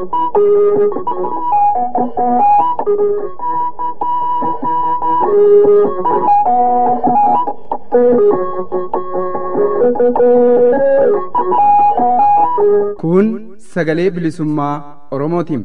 Kun sagalee bilisummaa Oromootiin.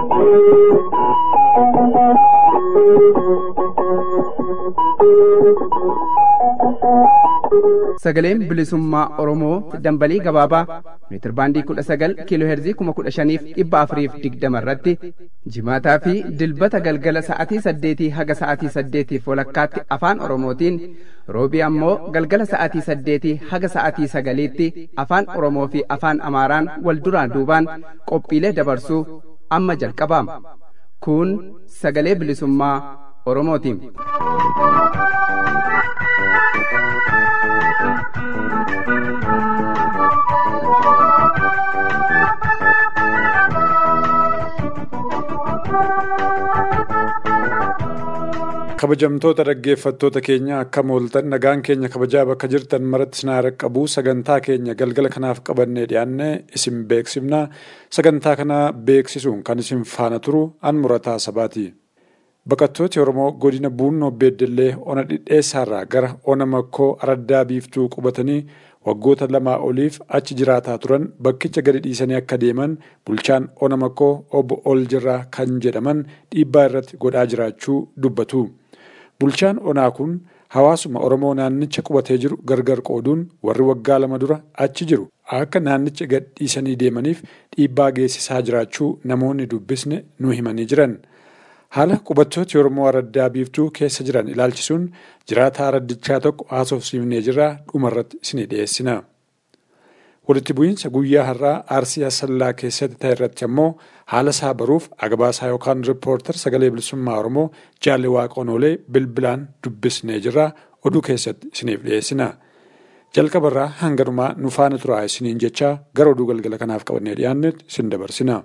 Sagaleen bilisummaa Oromoo dambalii gabaabaa meetir baandii kudha sagal kiiloo heerzii kuma kudha shaniif dhibba afuriif digdama irratti jimaataa fi dilbata galgala sa'atii saddeetii haga sa'atii saddeetiif walakkaatti afaan Oromootiin roobii ammoo galgala sa'atii saddeetii haga sa'atii sagaliitti afaan Oromoo fi afaan Amaaraan wal duraan duubaan qophiilee dabarsuu amma jalqabaama. Kun sagalee bilisummaa Oromootiin. kabajamtoota dhaggeeffattoota keenya akkam ooltan nagaan keenya kabajaa bakka jirtan maratti sinaa qabu sagantaa keenya galgala kanaaf qabannee dhiyaanne isin beeksifna sagantaa kana beeksisuun kan isin faana turu an murataa sabaati. Baqattooti Oromoo godina Buunnoo Beeddellee ona dhidheessaarraa gara ona makkoo araddaa biiftuu qubatanii waggoota lamaa oliif achi jiraataa turan bakkicha gadi dhiisanii akka deeman bulchaan ona makkoo obbo Oljirraa kan jedhaman dhiibbaa irratti godhaa jiraachuu dubbatu. Bulchaan onaa kun hawaasuma Oromoo naannicha qubatee jiru gargar qooduun warri waggaa lama dura achi jiru akka naannicha gad dhiisanii deemaniif dhiibbaa geessisaa jiraachuu namoonni dubbisne nu himanii jiran. Haala qubattooti Oromoo araddaa biiftuu keessa jiran ilaalchisuun jiraataa araddichaa tokko haasofsiifnee jirraa dhumarratti isinii dhiyeessina. Walitti bu'iinsa guyyaa har'aa Arsii Asallaa keessatti ta'e irratti ammoo haala isaa baruuf agabaasaa yookaan riippoortar sagalee bilisummaa Oromoo jaalli waaqonoolee bilbilaan dubbisnee jirraa oduu keessatti isiniif dhiyeessina. Jalqabarraa hanganumaa nu faana turaa isiniin jechaa gara oduu galgala kanaaf qabannee dhiyaannetti isin dabarsina.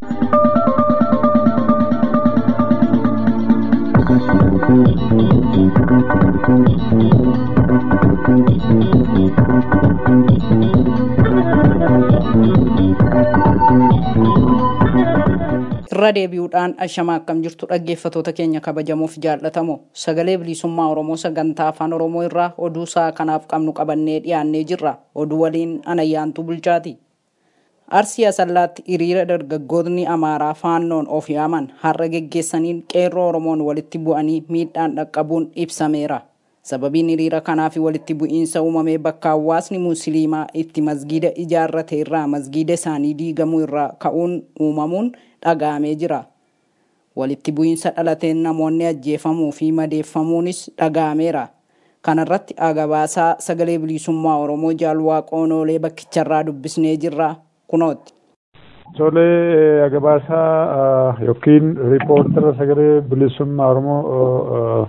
irra deebi'uudhaan ashamaa akkam jirtu dhaggeeffatoota keenya kabajamuuf jaallatamu sagalee bilisummaa oromoo sagantaa afaan oromoo irraa oduu isaa kanaaf qabnu qabannee dhiyaannee jirra oduu waliin anayyaantuu bulchaati arsii asallaatti hiriira dargaggootni amaaraa faannoon of yaaman har'a geggeessaniin qeerroo oromoon walitti bu'anii miidhaan dhaqqabuun ibsameera sababiin hiriira kanaaf walitti bu'iinsa uumamee bakka hawaasni musliimaa itti masgiida ijaarrate irraa masgiida isaanii diigamuu irraa ka'uun uumamuun dhaga'amee jira. Walitti bu'iinsa dhalateen namoonni ajjeefamuu fi madeeffamuunis dhaga'ameera. Kanarratti agabaasaa sagalee bilisummaa Oromoo jaalwaaqoonoolee bakkicharraa dubbisnee jirra kunooti. Tolee agabaasaa yookiin riippoortara sagalee bilisummaa Oromoo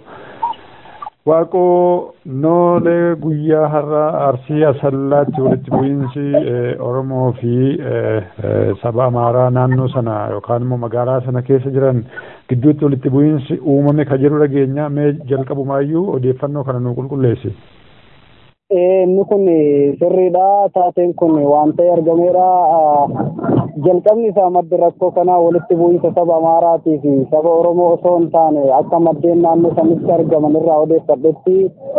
Waaqoo noolee guyyaa har'a arsii asallaatti walitti bu'iinsi Oromoo fi saba Amaaraa naannoo sana yookaan immoo magaalaa sana keessa jiran gidduutti walitti bu'iinsi uumame ka jiru dhageenya mee jalqabumaayyuu odeeffannoo kana nu qulqulleessi. Inni kun sirriidha. Taateen kun waan ta'e argameera. Jalqabni isaa madda rakkoo kanaa walitti bu'iinsa saba Amaaraatii fi saba Oromoo osoo hin taane akka maddeen naannoo sanitti argaman irraa odeeffadhetti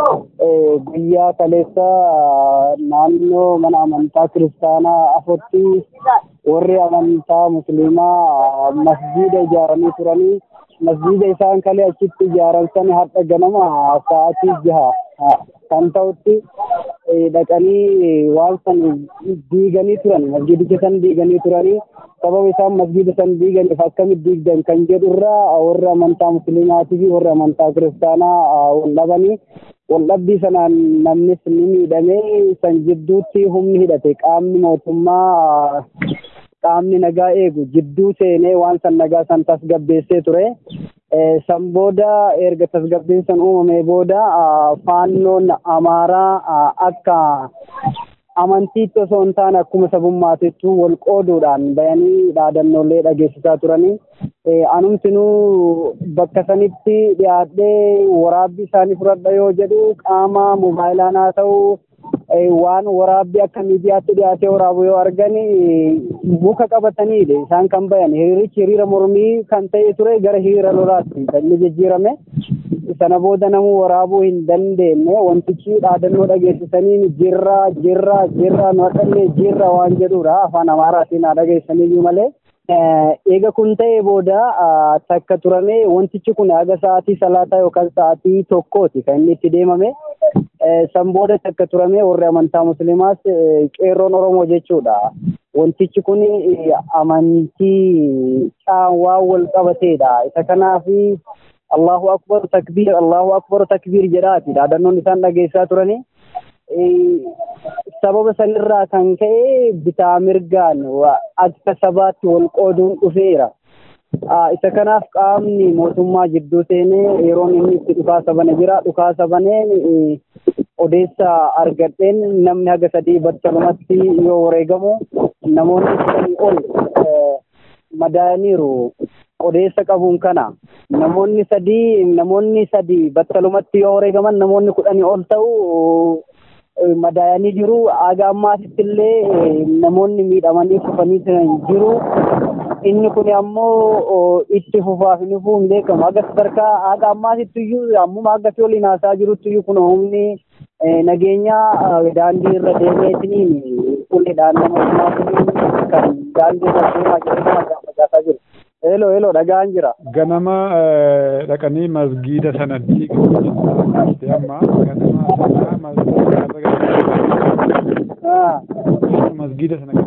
guyyaa kaleessa naannoo mana amantaa kiristaanaa afurtti warri amantaa musliimaa masjiida ijaaranii turanii masjiida isaan kalee achitti ijaaran sana har'a ganama sa'aatii jaha kan ta'utti dhaqanii waan san diiganii turan masjiidicha san diiganii turanii sababa isaan masjiida san diiganiif akkamitti diigdan kan jedhu irraa warri amantaa musliimaatii fi warri amantaa kiristaanaa wal dhabanii wal dhabbii sanaan namnis ni miidhamee san jidduutti humni hidhate qaamni mootummaa qaamni nagaa eegu jidduu seenee waan san nagaa san tasgabbeessee ture. san booda erga tasgabbiin san uumamee booda faannoon amaaraa akka amantiitti osoo hin taane akkuma sabummaatittuu wal qooduudhaan bayanii dhaadannoolee dhageessisaa turanii anumtinuu bakka sanitti dhiyaadhee waraabbii isaanii fudhadha yoo jedhu qaama moobaayilaan haa ta'u waan waraabbii akka miidiyaatti dhiyaatee waraabu yoo argan muka qabataniidha isaan kan bayan hiriirichi hiriira mormii kan ta'e ture gara hiriira lolaatti kan inni jijjiirame sana booda namuu waraabuu hin dandeenye wantichi dhaadannoo dhageessisanii jirra jirra jirra nu haqannee jirra waan jedhudha afaan amaaraatiin haa dhageessaniyyuu malee. Eega kun ta'ee booda takka turame wantichi kun haga sa'aatii salaataa yookaan sa'aatii tokkooti kan inni itti deemame. San booda takka turame warri amantaa musliimaas qeerroon Oromoo jechuudha. Wantichi kun amantii waan wal qabateedha. Isa kanaaf Allahu akbar takbiir Allahu akbar takbiir jedhaati dhaadannoon isaan dhageessaa turani. Sababa sanirraa kan ka'e bitaa mirgaan akka sabaatti wal qooduun dhufeera. Isa kanaaf qaamni mootummaa jidduu seenee yeroon inni itti dhukaasa bane jira. Dhukaasa baneen odeessa argadheen namni haga sadii battalumatti yoo wareegamu namoonni sadii ol madaaniiru. odeessa qabuun kana namoonni sadii namoonni sadii battalumatti yoo wareegaman namoonni kudhanii ol ta'u madaayanii jiru haga ammaatitti illee namoonni miidhamanii kufanii jiru inni kun ammoo itti fufaaf inni fufuu hin beekamu haga sadarkaa haga ammaatitti iyyuu ammuma haga fi waliin haasaa jirutti iyyuu kun humni nageenya daandii irra deemeetiniin uleedhaan nama humnaatiin kan daandii irra deemaa jiru nama gaafachaa jiru. Elo elo dhagaan jira. Ganama dhaqanii masgiida sanatti amma ganama masgiida sana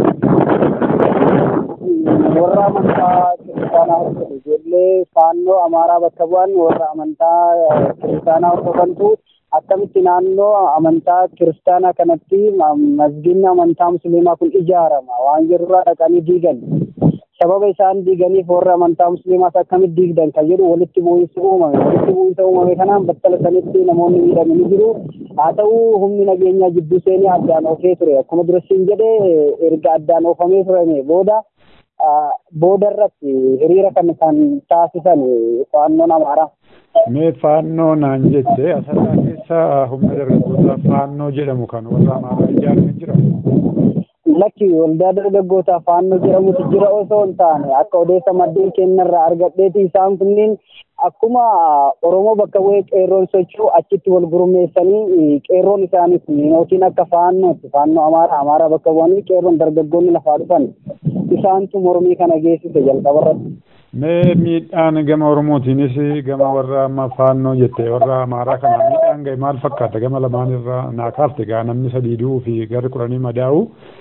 warra amantaa kiristaanaa hordofu ijoollee faannoo amaaraa bakka bu'an warra amantaa kiristaanaa hordofantu akkamitti naannoo amantaa kiristaanaa kanatti masgiidni amantaa musliimaa kun ijaarama waan jedhurraa dhaqanii diigan. sababa isaan diiganiif warra amantaa musliimaas akkamitti diigdan kan jedhu walitti bu'iinsi uumame walitti bu'iinsa uumame kanaan battala sanitti namoonni miidhamanii jiru haa ta'u humni nageenyaa jidduu seenee addaan oofee ture akkuma durasiin jedhee erga addaan oofamee turame booda booda irratti hiriira kan kan taasisan faannoon amaaraa. Mee faannoo naan jette asirraa keessa humna dargaggoota faannoo jedhamu kan warra amaaraa ijaarame jira. lakki waldaa dargaggootaa faannoo jedhamutu jira osoo hin taane akka odeessa maddeen kennarraa argadheeti isaan kunniin akkuma Oromoo bakka bu'ee qeerroon socho'u achitti wal gurmeessanii qeerroon isaaniis yookiin akka faannootti faannoo amaaraa amaaraa bakka bu'anii qeerroon dargaggoonni lafaa dhufan isaantu mormii kana geessise jalqabarratti. Mee miidhaan gama Oromootiinis gama warra amma faannoo jette warra amaaraa kana miidhaan gahe maal fakkaata gama lamaan irraa naa kaafte gaa namni sadii du'uu fi gara kudhanii madaa'u.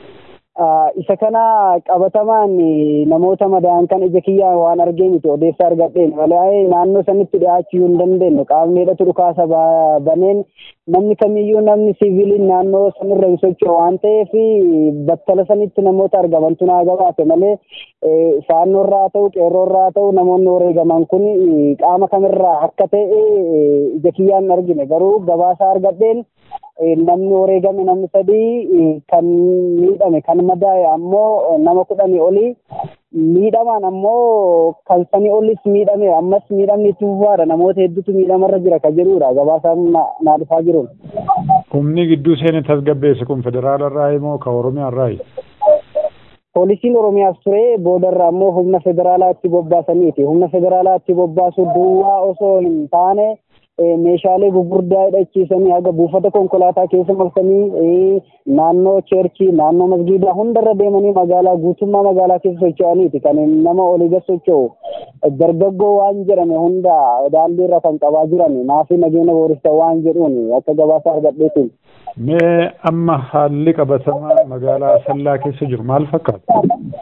isa kana qabatamaan namoota madaa'an kan ija kiyyaan waan argee miti odeessa argadheen malee naannoo sanitti dhiyaachuu hin dandeenyu qaamni hidhatu dhukaasa baneen namni kamiyyuu namni siviiliin naannoo sanirra hin socho'u waan ta'eef battala sanitti namoota argamantu naa gabaate malee faannoorraa ta'u qeerroorraa ta'u namoonni wareegaman kun qaama kamirraa akka ta'e ija kiyyaan argine garuu gabaasa argadheen namni wareegame namni sadii kan miidhame kan madaa'e ammoo nama kudhanii olii miidhamaan ammoo kan sanii olis miidhame ammas miidhamni itti fufaadha namoota hedduutu miidhamarra jira kan jedhudha gabaasaan naa dhufaa jiruun. Humni gidduu seene tasgabbeesse kun federaalarraa moo ka Oromiyaarraayi? Poolisiin Oromiyaas ture boodarra ammoo humna federaalaatti bobbaasaniiti. Humna federaalaatti bobbaasu duwwaa osoo hin taane meeshaalee gurguddaa hidhachiisanii haga buufata konkolaataa keessa marsanii naannoo cheerchii naannoo masgiidaa hundarra deemanii magaalaa guutummaa magaalaa keessa socho'aniiti kan nama olii gad socho'u dargaggoo waan jedhame hunda daandiirra kan qabaa jiran maafii nageenya boorista waan jedhuun akka gabaasa argadheetiin. Mee amma haalli qabatamaa magaalaa Sallaa keessa jiru maal fakkaata?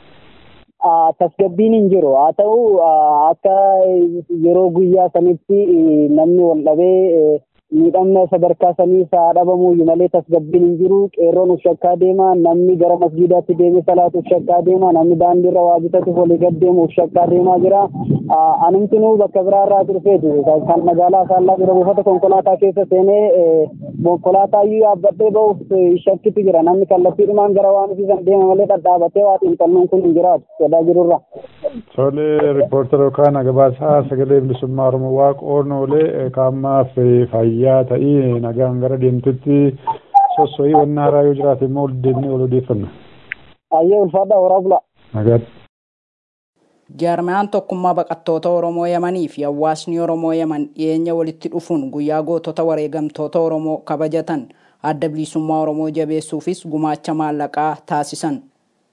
tasgabbiin hin jiru haa ta'u akka yeroo guyyaa sanitti namni wal dhabee miidhamna sadarkaa sanii haa dhabamuyyuu malee tasgabbiin hin jiru qeerroon uf shakkaa deema namni gara masgiidaatti deeme salaatu uf shakkaa deema namni daandiirra waa bitatuuf walii gad deemu uf shakkaa deemaa jira anumtinuu bakka biraarraa dhufeetu kan magaalaa saallaa jira buufata konkolaataa keessa seenee konkolaataa iyyuu yaabbadhee ba'uuf shakkitu jira namni kallattiidhumaan gara waan ofiisan deema malee dhadhaabatee waa xiinxalluun kun hin jiraatu sodaa jirurra. Tole riippoortara yookaan gabaasaa sagalee bilisummaa Oromoo waaqoon oolee qaamaaf fayyaa ta'ii nagaan gara deemtutti sosso'ii wanna haaraa yoo jiraate immoo ol deemnee ol odeeffanna. Ayyee ulfaadhaa horaa bula. Nagaatti. Jaarmayaan tokkummaa baqattoota Oromoo Yamanii fi hawaasni Oromoo Yaman dhiyeenya walitti dhufuun guyyaa gootota wareegamtoota Oromoo kabajatan adda bilisummaa Oromoo jabeessuufis gumaacha maallaqaa taasisan.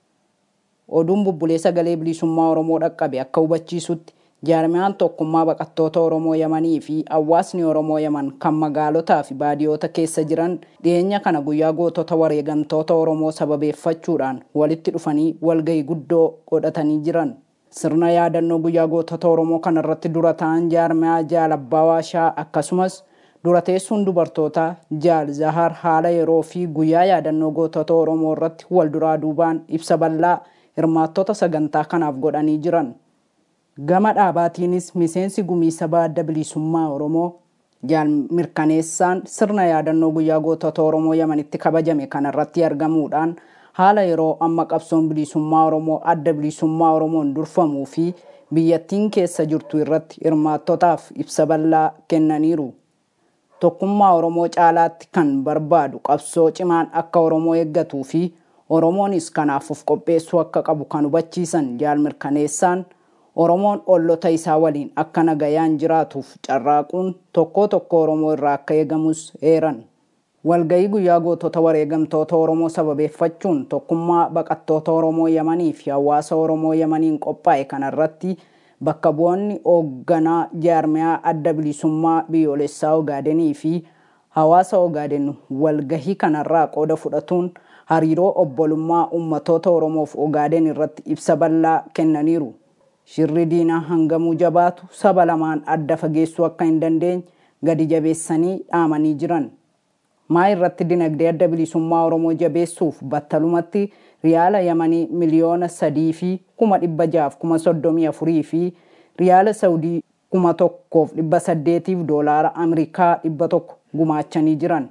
Oduun bubbulee sagalee bilisummaa Oromoo dhaqqabe akka hubachiisutti jaarmayaan tokkummaa baqattoota Oromoo Yamanii fi hawaasni Oromoo Yaman kan magaalotaa fi baadiyoota keessa jiran dhiyeenya kana guyyaa gootota wareegamtoota Oromoo sababeeffachuudhaan walitti dhufanii walgahii guddoo godhatanii jiran. Sirna yaadannoo guyyaa gootota Oromoo kanarratti dura ta'an jaarmayaa Jaal Abbaa Waashaa akkasumas dura teessuun dubartootaa Jaal Zahar haala yeroo fi guyyaa yaadannoo gootota Oromoo irratti wal duraa duubaan ibsa bal'aa hirmaattota sagantaa kanaaf godhanii jiran. Gama dhaabaatiinis miseensi gumii sabaa adda bilisummaa Oromoo jaal mirkaneessaan sirna yaadannoo guyyaa gootota Oromoo Yamanitti kabajame kanarratti argamuudhaan haala yeroo amma qabsoon bilisummaa Oromoo adda bilisummaa Oromoon durfamuu fi biyyattiin keessa jirtu irratti hirmaattotaaf ibsa bal'aa kennaniiru. Tokkummaa Oromoo caalaatti kan barbaadu qabsoo cimaan akka Oromoo eeggatuu fi Oromoonis kanaaf of qopheessuu akka qabu kan hubachiisan jaal mirkaneessaan Oromoon ollota isaa waliin akka nagayaan jiraatuuf carraaquun tokkoo tokko Oromoo irraa akka eegamus eeran. Walgahii guyyaa gootota wareegamtoota Oromoo sababeeffachuun tokkummaa baqattoota Oromoo Yamanii fi hawaasa Oromoo Yamaniin qophaa'e kanarratti bakka bu'oonni hoogganaa jaarmayaa adda bilisummaa biyyoolessaa Ogaadenii fi hawaasa Ogaaden walgahii kanarraa qooda fudhatuun hariiroo obbolummaa ummatoota Oromoof Ogaaden irratti ibsa bal'aa kennaniiru. Shirri diinaa hangamuu jabaatu saba lamaan adda fageessuu akka hin dandeenye gadi jabeessanii dhaamanii jiran. maa irratti dinagdee adda bilisummaa Oromoo jabeessuuf battalumatti riyaala yamanii miliyoona sadii fi kuma dhibba jaaf kuma soddomii afurii fi riyaala saudii kuma tokkoof dhibba saddeetiif doolaara Ameerikaa dhibba tokko gumaachanii jiran.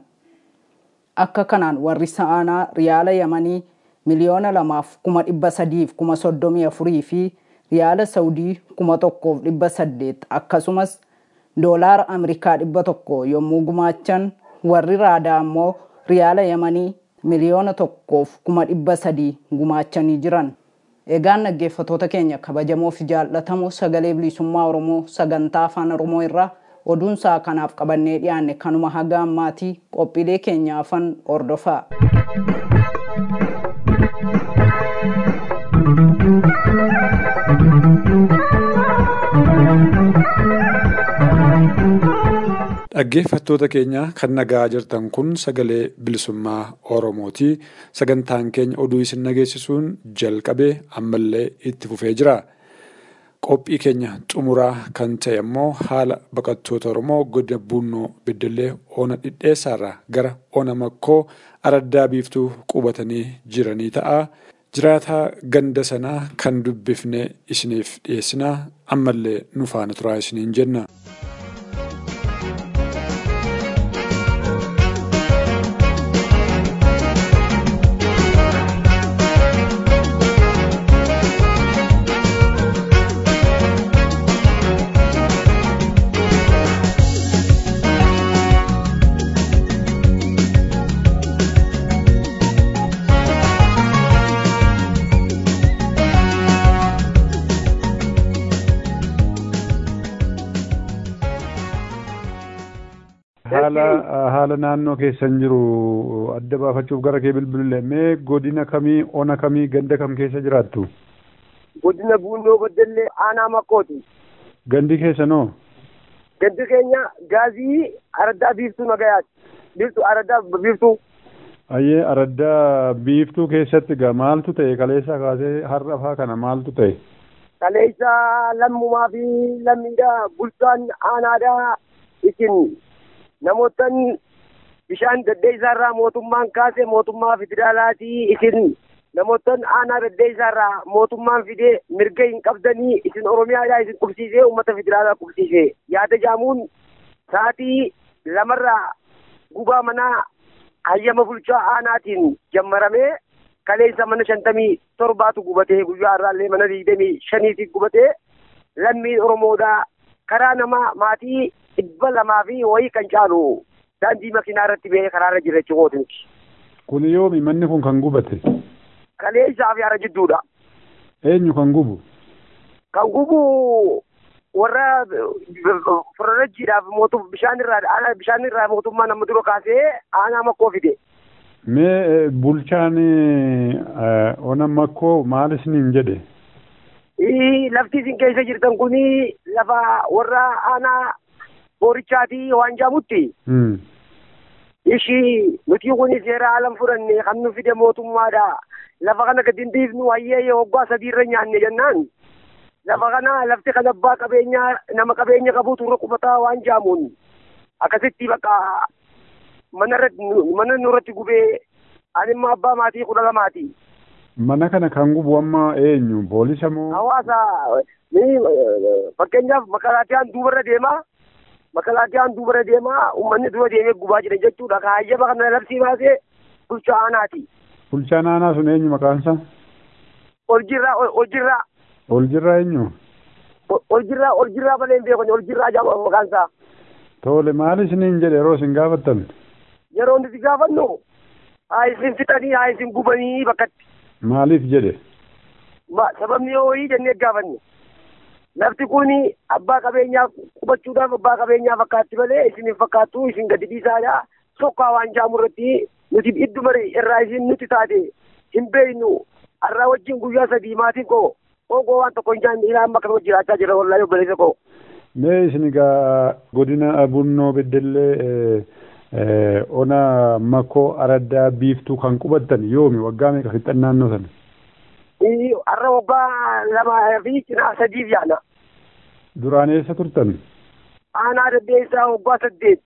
Akka kanaan warri sa'aanaa riyaala yamanii miliyoona lamaaf kuma dhibba sadiif kuma soddomii afurii fi riyaala saudii kuma tokkoof dhibba saddeet akkasumas doolaara Ameerikaa dhibba tokko yommuu gumaachan warri raadaa ammoo riyaala yamanii miliyoona tokkoof kuma dhibba sadii gumaachanii jiran. Egaan dhaggeeffatoota keenya kabajamoo fi jaallatamoo sagalee bilisummaa Oromoo sagantaa afaan Oromoo irraa oduun isaa kanaaf qabannee dhiyaanne kanuma haga ammaatii qophiilee keenya afan hordofaa. Dhaggeeffattoota keenya kan nagaa jirtan kun sagalee bilisummaa Oromooti. Sagantaan keenya oduu isin nageessisuun jalqabee ammallee itti fufee jira. Qophii keenya xumuraa kan ta'e immoo haala baqattoota Oromoo godina Bunnoo Beddellee Oona Dhidheessaarraa gara Oona Makkoo Araddaa Biiftuu qubatanii jiranii ta'a. Jiraataa ganda sanaa kan dubbifnee isiniif dhiyeessinaa ammallee nu faana turaa isiniin jenna. haala haala naannoo keessan jiru adda baafachuuf gara kee bilbilee mee godina kamii ona kamii ganda kam keessa jiraattu godina buunoo beddellee aanaa makkooti gandi keessanoo gandi keenya gaazii araddaa biiftuu nagayaati biiftuu araddaa biiftuu ayyee araddaa biiftuu keessatti gaa maaltu ta'e kaleessa kaasee har'a faa kana maaltu ta'e kaleessa lammumaa fi lammiidha bulchaan aanaadhaa isin namootan bishaan daddeessaarraa mootummaan kaase mootummaa federaalaatii isin namootan aanaa daddeessaarraa mootummaan fidee mirga hin qabdanii isin oromiyaadhaa isin qubsiisee uummata federaalaa qubsiisee yaada jaamuun sa'aatii lamarraa gubaa manaa hayyama bulchaa aanaatiin jammaramee kaleessa mana shantamii torbaatu gubatee guyyaa irraallee mana digdamii shaniitii gubatee lammiin oromoodhaa karaa namaa maatii dhibba lamaa fi wayii kan caalu daandii makiinaa irratti ba'ee karaarra jira jechuudha. Kun yoomi manni kun kan gubate? Kalee isaa fi hara jidduudha. Eenyu kan gubu? Kan gubu warra fororajjiidhaaf mootum bishaan irraa aanaa bishaan irraa mootummaa nama dura kaasee aanaa makkoo fide. Mee bulchaan ona makkoo maal isiniin jedhe? Lafti isin keessa jirtan kuni lafa warra aanaa boorichaati waan jaamutti. Ishii nuti kuni seera alan fudhanne kan nu fide mootummaadha. Lafa kana gadi hin dhiifnu hayyee waggaa sadiirra nyaanne jennaan. Lafa kana lafti kan abbaa qabeenyaa nama qabeenya qabuutu irra qubataa waan jaamuun akkasitti bakka mana mana nurratti gubee ani immoo abbaa maatii kudha lamaati. Mana kana kan gubu amma eenyu poolisa moo? Hawaasa fakkeenyaaf makalaatiyaan duubarra deemaa makalaatiyaan duubarra deemaa uummanni dura deemee gubaa jira jechuudha. Kaayyaba kana labsii baasee bulchaa aanaati. Bulchaan aanaa sun eenyu maqaan isaa? Oljirraa Oljirraa. Oljirraa eenyu? Oljirraa Oljirraa malee hin beekne Oljirraa jedhama maqaan isaa. Tole maal isiniin jedhe yeroo isin gaafattan? Yeroo nuti gaafannu haa isin fixanii haa isin gubanii bakkatti. Maaliif jedhe? Sababni ho'ii jennee gaafanne. Lafti kun abbaa qabeenyaaf qubachuudhaaf abbaa qabeenyaaf fakkaatti malee isin hin fakkaattu isin gadi dhiisaadha. Sokkaa waan jaamu irratti nuti idduma irraa isin nuti taate hin beeknu har'aa wajjin guyyaa sadii maatiin koo ogoo waan tokko hin jaanne ilaa amma kana jiraachaa jira wallaahi obboleessa koo. Mee isin egaa godina Bunnoo Beddellee ona Makoo Araddaa Biiftuu kan qubattan yoomi waggaa meeqa fixxan naannoo sana? Har'a waggaa lamaa fi cinaa sadiif yaana. Duraan eessa turtan? Aanaa daddeessaa waggaa saddeet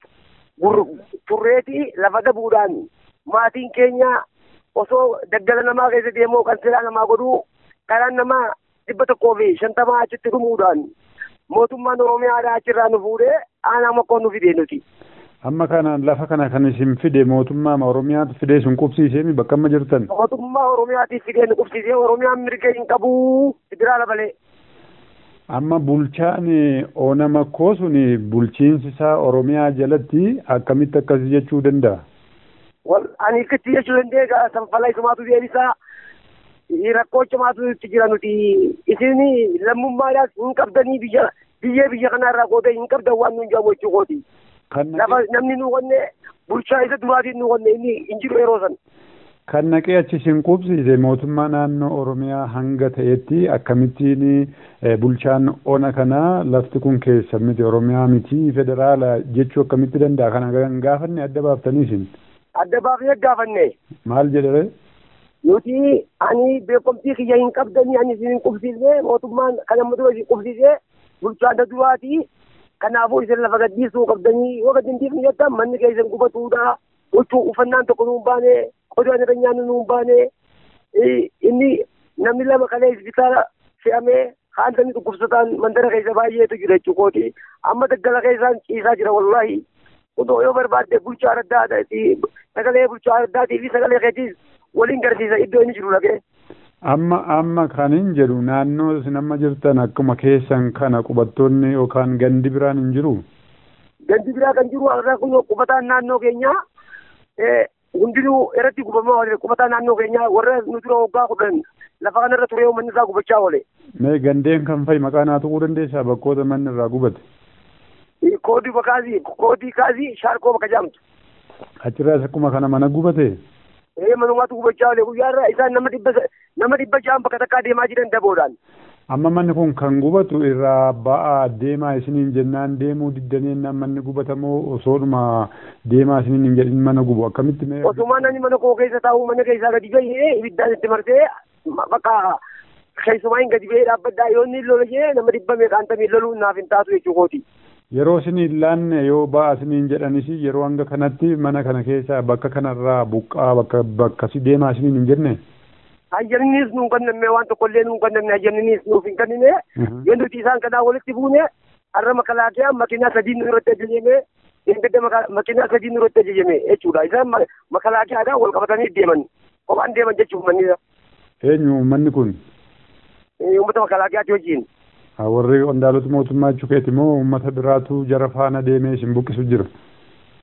turreeti lafa dabuudhaan maatiin keenya osoo daggala namaa keessa deemoo kan silaa namaa godhuu karaan namaa dhibba tokkoo fi shantamaa achitti dhumuudhaan mootummaan Oromiyaadhaa achirraa nu fuudhee aanaa makkoo nu fidee nuti. Amma kana lafa kana kan isin fide mootummaa Oromiyaatu fidee isin qubsiisee mi bakka amma jirtan? Mootummaa Oromiyaatiif fidee nu qubsiisee Oromiyaan mirga hin qabu federaala malee. Amma bulchaan ona makkoo sun bulchiinsi isaa Oromiyaa jalatti akkamitti akkasii jechuu danda'a? Wal ani akkatti jechuu dandeenya sanfala isumaatu deebisaa rakkoo cimaatu itti jira nuti isin lammummaadhaas hin qabdanii biyya biyyee biyya kanarraa qoodee hin qabdan waan nuun jaamu jechuu kooti. Lafa namni nu qonne bulchaa isa duraatiin nu qonne inni hin jiru yeroo san. Kan naqee achi isin qubsiise mootummaa naannoo Oromiyaa hanga ta'etti akkamittiin bulchaan ona kanaa lafti kun keessa miti Oromiyaa miti federaala jechuu akkamitti danda'a kana gaafanne adda baaftanii isin. Adda baafnee gaafanne. Maal jedhee? Nuti ani beekumtii kiyya hin qabdanii ani isin hin qubsiisne mootummaan kan amma dura isin qubsiise bulchaan duraati. Kanaafuu isin lafa gadhiisuu qabdanii yoo gadi hin dhiifne jettan manni keessan gubatuudha. Huccuu uffannaan tokko nuun baane qodaan irra nyaannu nuun baane inni namni lama kalee isbitaala fe'amee haantanii dhukkubsataan mandara keessa baay'eetu jira jechuukooti. Amma daggala keessaan ciisaa jira wallaahi. Kunoo yoo barbaadde bulchaa adda sagalee bulchaa addaatii fi sagalee keetiis waliin garsiisa iddoo inni jiru dhagee. Amma amma kan hin jedhu naannoo isin amma jirtan akkuma keessan kana qubattoonni yookaan gandi biraan hin jiru. Gandi biraa kan jiru har'a kun qubataan naannoo keenyaa hundinuu irratti gubamaa oole qubataa naannoo keenyaa warra nu dura waggaa kudhan lafa kanarra ture manni isaa gubachaa oole. Mee gandeen kan fa'i maqaa naa tuquu dandeessaa bakkoota manni irraa gubate. Koodii bakaasii koodii kaasii shaarkoo bakka jaamtu. Achirraas akkuma kana mana gubate. Ee manumaatu gubachaa oole guyyaarra isaan nama dhibba nama dhibba ja'an bakka takkaa deemaa jiran daboodhaan. Amma manni kun kan gubatu irraa ba'aa deemaa isiniin jennaan deemuu diddaniin manni gubatamoo osoodhuma deemaa isiniin hin jedhin mana gubu akkamitti mee. Osuma namni mana koo keessa taa'u mana keessaa gadi bahee ibiddaan itti marsee bakka keessumaa hin gadi bahee dhaabbaddaa yoo inni lola jee nama dhibba meeqaan tamii loluun naaf hin taatu jechuu kooti. Yeroo isiniin laanne yoo ba'aa isiniin jedhanis yeroo hanga kanatti mana kana keessaa bakka kanarraa buqqaa bakka bakkasi deemaa isiniin hin jenne. Hayyamnis nuun kenname waan tokkollee nuun kenname hayyamnis nuuf hin kennine yoo nuti isaan kanaa walitti buune har'a makalaakiyaan makiinaa sadii nu irratti ajajame ingedda makiinaa sadii nu irratti ajajame jechuudha isaan makalaakiyaadhaan wal qabatanii deeman kophaan deeman jechuun manni. Eenyu manni kun? Uummata makalaakiyaati wajjin. Warri qondaalota mootummaa jechuukeeti moo uummata biraatu jara faana deemee isin buqqisu jira?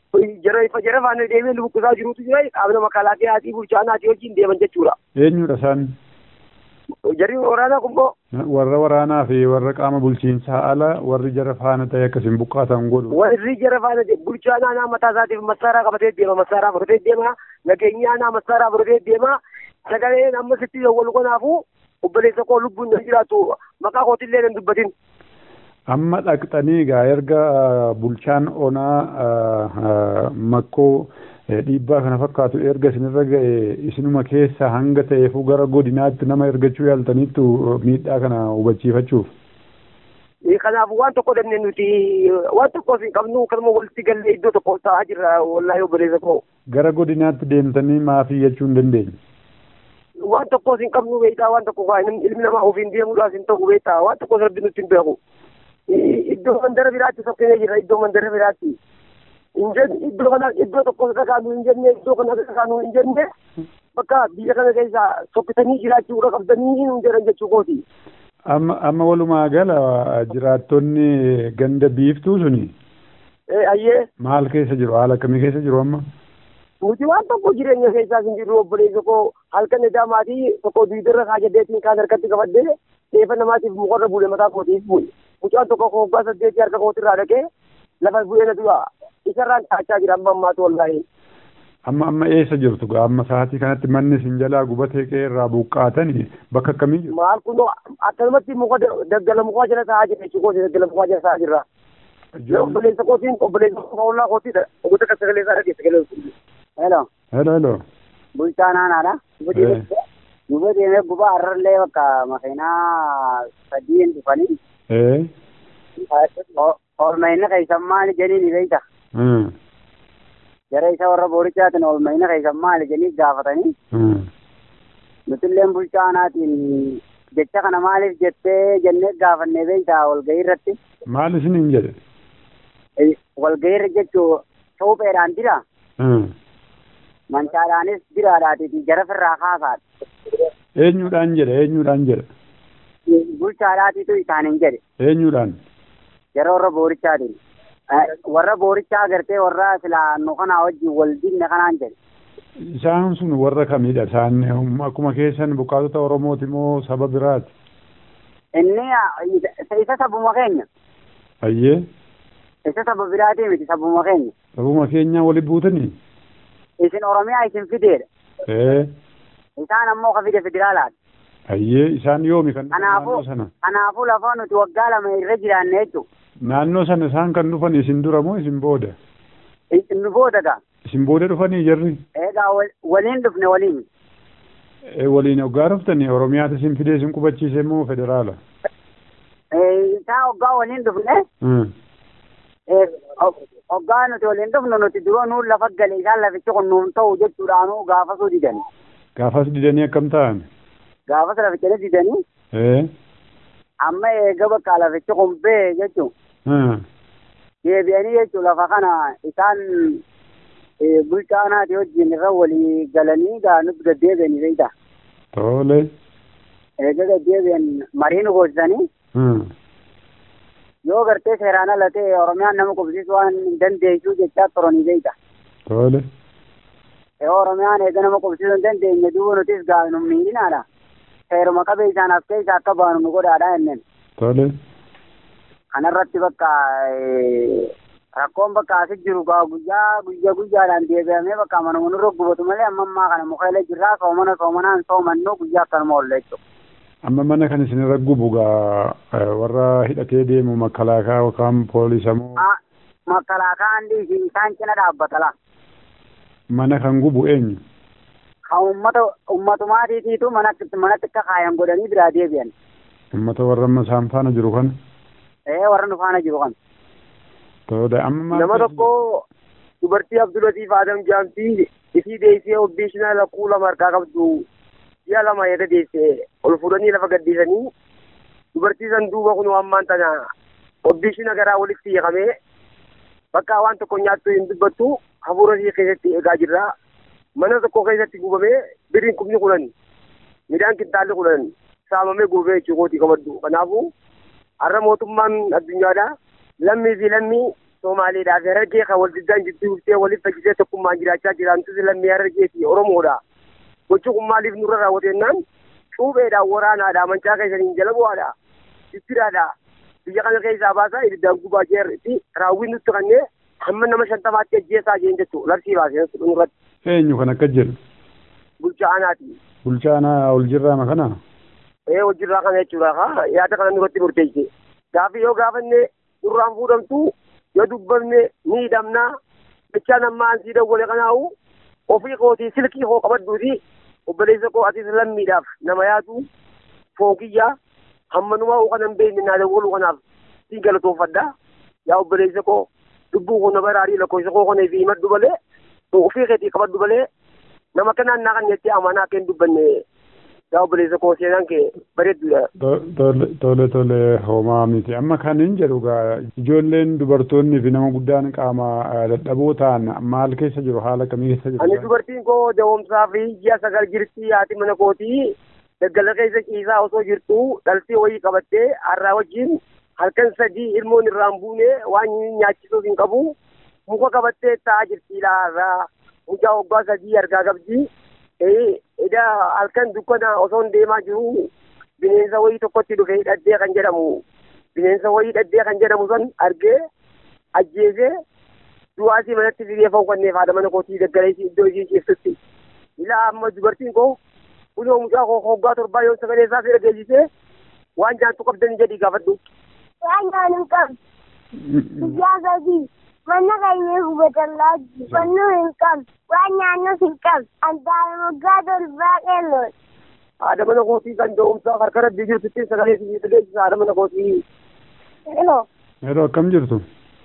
jara ifa jara faana deemee lubukkisaa jirutu jira qaamna makalaaqiyaatii bulchaanaatii wajjin deeman jechuudha. Eenyudha isaan? Jarri waraanaa kun boo. Warra waraanaa fi warra qaama bulchiinsaa ala warri jara faana ta'e akkasiin buqqaatan godhu. Warri jara faana bulchaan aanaa mataa isaatiif masaaraa qabatee deema masaaraa fudhatee deema nageenya aanaa masaaraa fudhatee deema sagaleen amma sitti wal kanaafuu obboleessa koo lubbuun nan jiraatu maqaa kootillee nan dubbatin. Amma dhaqxanii egaa erga bulchaan onaa makkoo dhiibbaa kana fakkaatu erga isinirra ga'e isinuma keessa hanga ta'eefuu gara godinaatti nama ergachuu yaaltaniittu miidhaa kana hubachiifachuuf. Kanaaf waan tokko dhabne nuti waan tokko hin qabnu kanuma walitti gallee iddoo tokko taa'aa jirra wallaahi obboleessa koo. Gara godinaatti deemtanii maafii jechuu hin dandeenye. Waan tokko hin qabnu beektaa waan tokko ilmi namaa ofiin deemuudhaaf hin ta'u beektaa waan tokko rabbi nutti hin beeku. Iddoo mandara biraatti sokkinee jirra iddoo mandara biraatti. iddoo kana iddoo tokko dhaqaanu hin jenne iddoo kana dhaqaanu hin jenne bakka biyya kana keessa sokkitanii jiraachuudha qabdanii hin jedhan jechuu kooti. Amma amma walumaa gala jiraattonni ganda biiftuu suni. Ayyee. Maal keessa jiru haala akkamii keessa jiru amma? Nuti waan tokko jireenya keessaas hin jirru obboleessa koo halkan edaa maatii tokko duudarra kaajadeetiin kaan harkatti qabadde reefa namaatiif mukarra buule mataa kootiif bu'e. Mucaan tokko hoggaa saddeetii harka kootirraa dhaqee lafa bu'ee na du'a. isarraan taachaa jira amma ammaatu wallaahi. Amma amma eessa jirtu gaa amma sa'aatii kanatti manni isin jalaa gubatee qe'ee irraa buqqaatanii bakka akkamii jiru? Maal kun akkanumatti muka daggala mukaa jala taa'aa jira jechuudha daggala mukaa jala taa'aa jirra. Obboleessa kootiin obboleessa koo ollaa kootiidha. Oguuta kan sagalee isaa dhageessa sagalee. Hello. Hello hello. Bulchaan aanaadha. Guba deemee guba har'allee bakka makiinaa sadiin dhufanii. Eh. Oolmayina keessan maali jeniin beeyta. Jara isa warra boorichaatiin oolmayina keessan maali jeniif gaafatanii. Nutilleen bulchaa aanaatiin jecha kana maaliif jettee jennee gaafannee beeyta walgahii irratti. Maal isiniin jedhe? Walgahii irra jechuun supheedhaan dira. Mancaadhaanis diraadhaatiif jara firraa kaasaadha. Eenyuudhaan jedhe eenyuudhaan jedhe? Bulchaadhaatiitu isaaniin jedhe. Eenyuudhaan? Jara warra boorichaatiin. Warra boorichaa agartee warra silaa nu kanaa wajjin wal dinne kanaan jedhe. Isaan sun warra kamidha? Isaan akkuma keessan buqqaatota Oromooti moo saba biraati? Inni isa sabuma keenya. Ayyee. Isa saba biraatii miti sabuma keenya. Sabuma keenya wali buutanii? Isin Oromiyaa isin fideedha. Ee. Isaan ammoo ka fide federaalaadha. Ayyee isaan yoomi kan dhufan Kanaafuu naannoo sana? kanaafuu lafa nuti waggaa lama irra jiraanne jechuudha. Naannoo sana isaan kan dhufan isin dura moo isin booda? Nu booda gaa. Isin booda dhufanii jarri? Egaa waliin dhufne waliin. Ee, waliin hoggaa dhuftanii Oromiyaatti isin fidee isin qubachiise moo federaala? Isaa hoggaa waliin dhufne hoggaa nuti waliin dhufnu nuti duroo nuun lafa gale isaan lafichi kun nuun ta'u jechuudhaanuu gaafasuu didani. Gaafas didanii akkam ta'an? Gaafas laficha didanii Ee. amma eega bakka lafichi kun bee jechuun deebi'anii jechuun lafa kana isaan bulchaa aanaatii wajjin irra walii galanii gaa nuti gaddeebi'anii beektaa. Tole. Eega gaddeebi'an marii nu goosisanii yoo gartee seeraan ala ta'e Oromiyaan nama qubsiisuu waan hin dandeessu jechaa turanii beektaa. Tole. Yoo Oromiyaan eega nama qubsiisuu hin dandeenye duuba nutis gaa nu miidhinaadha. Seeruma qabee isaan as keessa akka baanu nu godhaadha jenneen. Tole. Kanarratti bakka rakkoon bakka asi jiru gaa guyyaa guyyaa guyyaadhaan deebi'amee bakka manuma nurra gubatu malee amma ammaa kana mukeelee jirraa soomana soomanaan soomannu guyyaa akkanuma oolle jechuudha. Amma mana kan isin irra gubu gaa warra hidhatee deemu makalaakaa yookaan poolisa moo Makalaakaan dhiisi isaan cina dhaabbatala. mana kan gubu eenyu? Kan uummata ummatumaatiitiitu manatti manatti akka kaayan godhanii biraa deebi'an. Uummata warra amma isaan faana jiru kana? Ee warra nu faana jiru kan. Tole amma maal Nama keessa tokko dubartii Abdulatiif Adam Jaamtii isii deessee obbeeshinaa lakkuu lama harkaa qabdu ji'a lama eega deessee ol fuudhanii lafa gaddiisanii dubartii san duuba kun ammaan tana obbeeshina garaa walitti hiikamee bakka waan tokko nyaattu hin dubbattu hafuura ishee keessatti eegaa jirra. Mana tokko keessatti gubamee biriin kumni kudhan midhaan kintaalli kudhan saamamee gubamee jechuu kooti qabaddu. Kanaafuu har'a mootummaan addunyaadhaa lammii fi lammii Somaaleedhaa fi Harargee kan wal diddaan jidduu dhuftee waliif fakkisee tokkummaan jiraachaa jiraantus lammii Harargee fi Oromoodha. Gochi kun maaliif nurra raawwatennaan cuupheedhaan waraanaadha mancaa keessaniin jala bu'aadha. Jijjiraadha. Biyya kana keessaa baasaa ibiddaan gubaa jeerti raawwiin nutti kannee hamma nama shantamaatti ajjeesaa jeen jechuudha labsii baasee nurratti. Eenyu kan akka jedhu Bulchaa aanaati. bulchaa aanaa ol jirraama kana Ee hojirraa kana jechuudha haa yaada kana nurratti murteesse. Gaafi yoo gaafanne durraan fuudhamtu yoo dubbanne ni hidhamnaa bichaan amma ansii dawwale kanaahu ofii kootii silkii koo qabadduuti obboleessa koo atis lammiidhaaf nama yaadu fookiyyaa hammanumaa uu kanan beekne naa dawwaluu kanaaf siin galatoofadha yaa obboleessa koo lubbuu koo na baraarii lakkoofsa koo kana fi himadhu malee ofii keetii qabadhu malee nama kanaan naa kan jettee amanaa akka hin dubbanne yaa obboleessa koo seenaan kee bareedduudha. To- tole tole tole homaa miti amma kan hin jedhu gaa ijoolleen dubartoonni fi nama guddaan qaama eh, dadhaboo ta'an maal keessa jiru haala kamii keessa jiru Ani dubartiin koo dawomsaa fi ji'a sagal jirti haati mana kootii daggala keessa ciisaa osoo jirtu dhaltii wayii qabattee har'aa wajjin halkan sadii ilmoon irraan buune waan nyaachisuuf hin qabu muka qabattee taa'aa jirti har'aa mucaa waggaa sadii argaa qabdi. Eda halkan dukkana osoo hin deemaa jiru bineensa wayii tokkotti dhufe hidhaddee kan jedhamu bineensa wayii hidhaddee kan jedhamu san argee ajjeesee du'aasii manatti fidee fonkonnee haadha mana kootii daggala isii iddoo ishii ciiftutti. Ilaa amma dubartiin koo kunoo mucaa koo hoggaa torbaa yoo sagalee isaa fi dhageessisee waan jaantu qabdanii jedhii gaafadhu. Waan nyaannu qabdu. Guyyaa sadii mana keenya hubatallaa jiru. Fannoo hin qabdu. Waan nyaannus hin qabdu. Antaana waggaa torbaa qeelloon. Haadha mana kootii kan da'umsaa harka rabbii jirtutti sagalee isii dhageessisa haadha mana kootii. Hello. yeroo akkam jirtu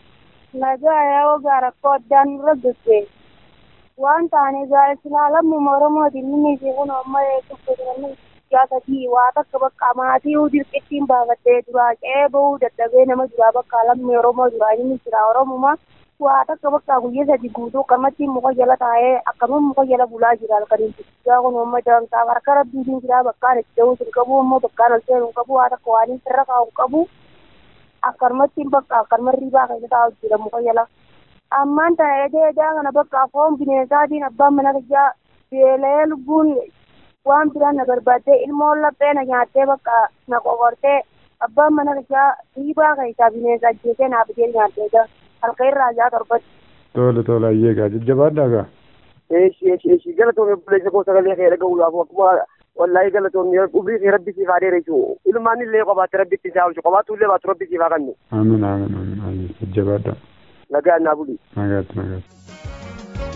Nagaa yeroo gaara koddaan nurra dubbee. Waan taane gaara ilaalamu Oromootiin inni ishee kun amma eeguuf guyyaa sadii waa takka bakka maatii dirqittiin baafattee duraa qe'ee bahuu dadhabee nama duraa bakka lammii Oromoo duraa inni jira Oromuma. Waa takka bakka guyyaa sadii guutuu akkamittiin muka jala taa'ee akkamiin muka jala bulaa jira halkaniin guyyaa kun amma daantaa harka rabbiitiin jira bakkaan itti da'uus hin qabu immoo bakkaan ol seenuu hin qabu waa takka waan hin irra kaa'u hin qabu. akkanumatti bakka akkanuma riibaa keessa taa'u jira muka jala. Ammaan tana edee edaa kana bakka foon bineensaatiin abbaan mana kiyyaa beela'ee lubbuun waan biraan na barbaaddee ilmoon laphee na nyaattee bakka na qoqortee abbaan mana kiyyaa riibaa keessaa bineensa ajjeesee naaf jedhee nyaattee jira. Halka irraa jaa torbatti. tole tole ayyee gaa jajjabaadhaa gaa Eeshi eeshi eeshi galatoomee obboleessa koo sagalee kee dhaga'uudhaaf akkuma wallaahi galatoomee ubrii kee rabbi siif haa dheeressu ilmaan illee qobaatti rabbi itti isaa oolchu qobaattu illee baatu rabbi siif haa kennu amiin amiin amiin ayyee jajjabaadhaa nagaa naa buli. nagaatti nagaatti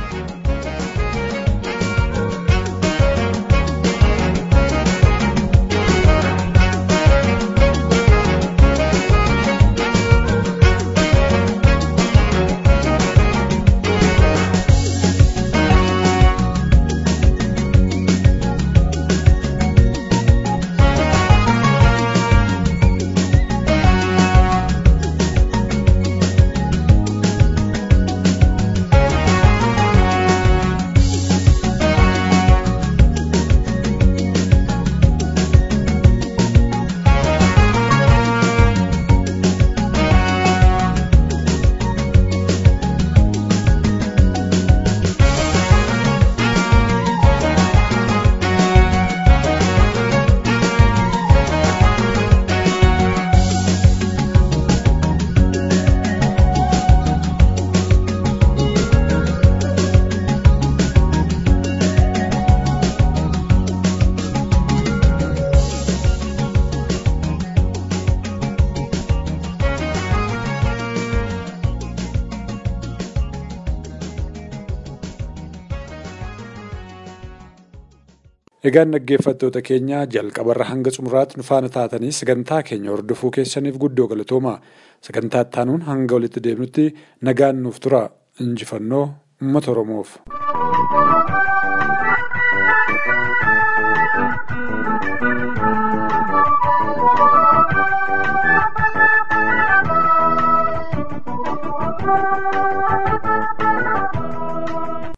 Egaan dhaggeeffattoota keenya jalqabarra hanga xumuraatti nu faana taatanii sagantaa keenya hordofuu keessaniif guddoo galatooma. Sagantaa ittaanuun hanga walitti deemnutti nagaan nuuf tura. Injifannoo uummata Oromoof.